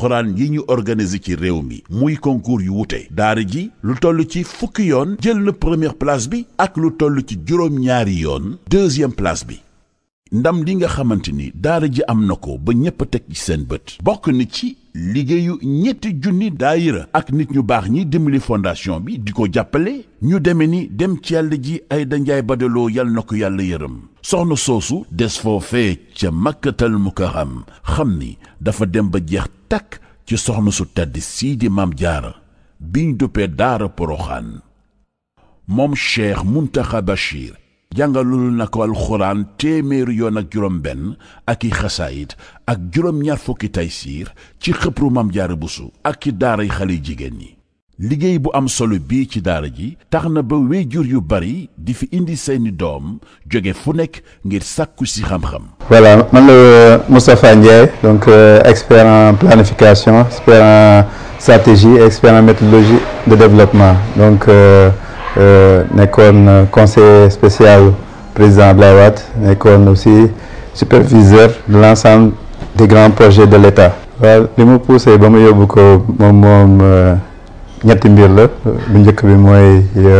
alxuraan yi ñu organiser ci réew mi muy concours yu wute daara ji lu toll ci fukki yoon jël na première place bi ak lu toll ci juróom-ñaari yoon deuxième place bi ndam li nga xamante ni daara ji am na ko ba ñépp a teg ci seen bët bokk na ci liggéeyu ñetti junni daayira ak nit ñu baax ñi dimbali fondation bi di ko jàppale ñu deme ni dem ci yàlla ji ay danjaay badaloo yal na ko yàlla yërëm soxna soosu des foofee ca makkatal mukarram xam ni dafa dem ba jeex takk ci soxna su tedd sii di maam jaara biñ duppee daara poroxaan moom cheikh muntaxa bachir jàngalul na ko alxuraan téeméeri yoon ak juróom benn ak i xasaayit ak juróom-ñaar fukki taysiir ci xëpru mam jaara busu ak ci daaray xale jigéen ñi liggéey bu am solo bii ci daara ji tax na ba wéyjur yu bari di fi indi seeni doom jóge fu nekk ngir sàkku si xam-xam voilà man la Moustapha Ndiaye donc euh, expert en planification expert en stratégie et expert en méthodologie de développement donc euh, Euh, nekkoon conseiller spécial président Abdoulaye Wade nekkoon aussi superviseur de l'ensemble des grands projets de l'État waaw li mu poussé ba mu yóbbu ko moom moom ñetti mbir la bu njëkk bi mooy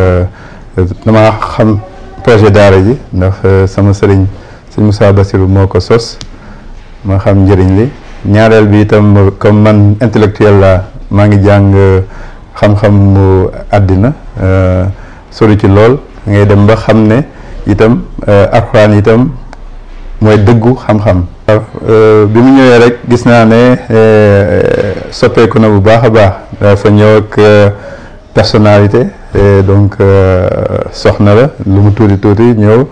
dama xam projet daara ji ndax sama sëriñ sëñ Moussa Bassirou moo ko sos ma xam njëriñ li ñaareel bi itam comme man intellectuel la maa ngi jàng xam-xam mu àddina sori ci lool ngay dem ba xam ne itam alxuraan itam mooy dëggu xam-xam bi mu ñëwee rek gis naa ne soppeeku na bu baax a baax dafa ñëw ak personnalité donc soxna la lu mu tuuti tuuti ñëw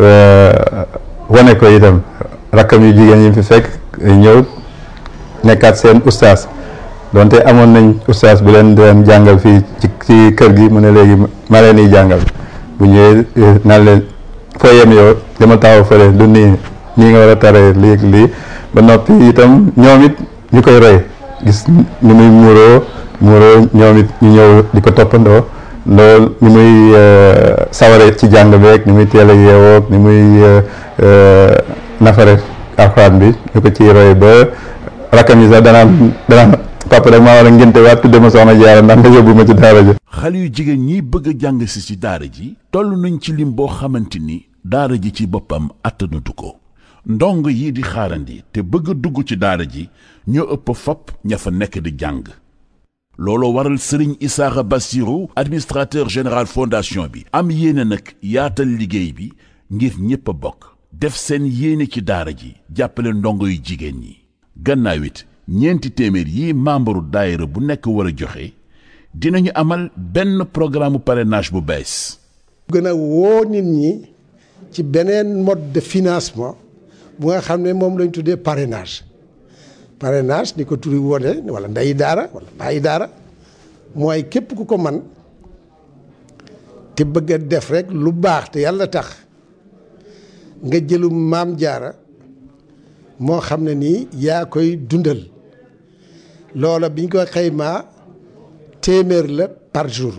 wane ko itam rakkam yu jigéen yi fi fekk ñëw nekkaat seen ustaas donte amoon nañ ustaas bu leen doon jàngal fii ci ci kër gi mu ne léegi ma leen di jàngal bu ñëwee naan leen foo yem yow dama taxaw fële du nii nii nga war a taree lii lii ba noppi itam ñoom it ñu koy roy gis ni muy muuroo muuroo ñoom it ñu ñëw di ko toppandoo loolu ni muy saware ci jàng beeg ni muy teel a yeewoog ni muy nafare alxuraan bi ñu ko ciy roy ba rakkam yi sax danaan danaan papa rek maa war a ngénte waat tudde ma soxna jaara ndax nga yóbbu ma ci daara ji xale yu jigéen ñi bëgg a jàng si ci daara ji toll nañ ci lim boo xamante ni daara ji ci boppam attanatu ko ndong yi di xaarandi te bëgg a dugg ci daara ji ñoo ëpp fopp ña fa nekk di jàng looloo waral sëriñ Isaaxa Bassirou administrateur général fondation bi am yéene nag yaatal liggéey bi ngir ñépp a bokk def seen yéene ci daara ji jàppale ndongo yu jigéen ñi gannaaw it ñeenti téeméer yi membre daayira bu nekk war a joxe dinañu amal benn programme parrainage bu bees. gën a woo nit ñi ci beneen mode de financement bu nga xam ne moom lañ tuddee parrainage parrainage ni ko turi wone wala ndeyi daara wala bàyyi daara mooy képp ku ko man te bëgg a def rek lu baax te yàlla tax nga jëlu maam jaara moo xam ne nii yaa koy dundal loola biñ ko xaymaa téeméer la par jour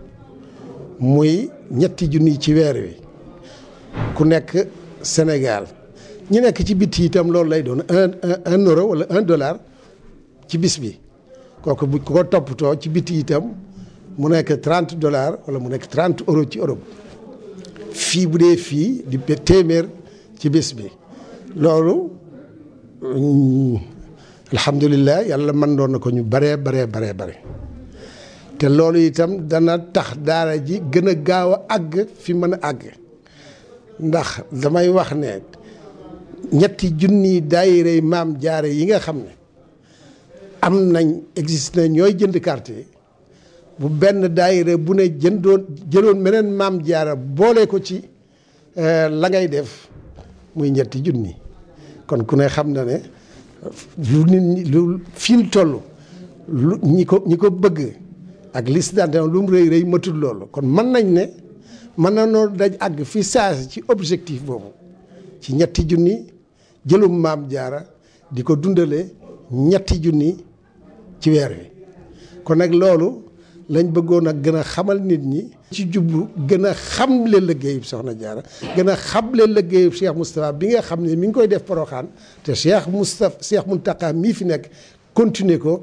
muy ñetti junni ci weer wi ku nekk Sénégal ñi nekk ci bitti itam loolu lay doon un un euro wala un dollar ci bis bi kooku bu ko toppatoo ci bitti itam mu nekk trente dollars wala mu nekk trente euro ci Europe fii bu dee fii di téeméer ci bis bi loolu alhamdulilah yàlla mën doon na ko ñu baree baree baree bare te loolu itam dana tax daara ji gën a gaaw a àgg fi mën a àgg ndax damay wax ne ñetti junni daayirey maam jaare yi nga xam ne am nañ existe na ñooy jënd carte yi bu benn daayire bu ne jëndoon jëloon meneen maam jaara boole ko ci la ngay def muy ñetti junni kon ku ne xam na ne lu nit ñi lu fi mu toll lu ñi ko ñi ko bëgg ak liste d'adhésion lu mu rëy rëy matul loolu kon mën nañ ne mën na noo daj àgg fi saasi ci objectif boobu ci ñetti junni jëlum maam jaara di ko dundale ñetti junni ci weer wi kon nag loolu lañ bëggoon a gën a xamal nit ñi ci jublu gën a xamle liggéeyub soxna jaara gën a xamle liggéeyub Cheikh Moustapha bi nga xam ne mi ngi koy def poroxaan te Cheikh Moustapha Cheikh Mountakha mii fi nekk continuer ko